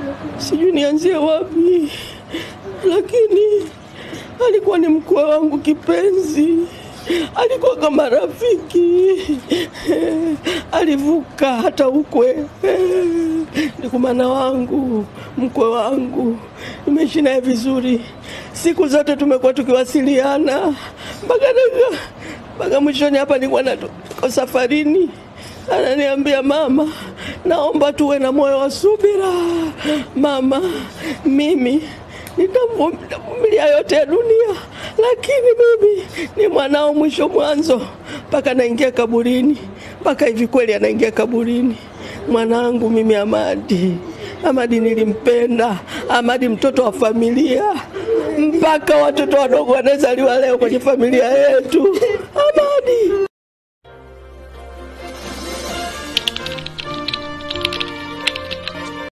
sijui nianzie wapi, lakini alikuwa ni mkwe wangu kipenzi, alikuwa kama rafiki, alivuka hata ukwe. Ndikumana wangu, mkwe wangu, nimeishi naye vizuri siku zote, tumekuwa tukiwasiliana mpaka mpaka mwishoni hapa nilikuwa natoka safarini, ananiambia mama, naomba tuwe na moyo wa subira mama, mimi nitavumilia yote ya dunia, lakini mimi ni mwanao mwisho mwanzo, mpaka naingia kaburini. Mpaka hivi kweli anaingia kaburini mwanangu mimi Amadi. Amadi nilimpenda, Amadi mtoto wa familia, mpaka watoto wadogo wanazaliwa leo kwenye familia yetu.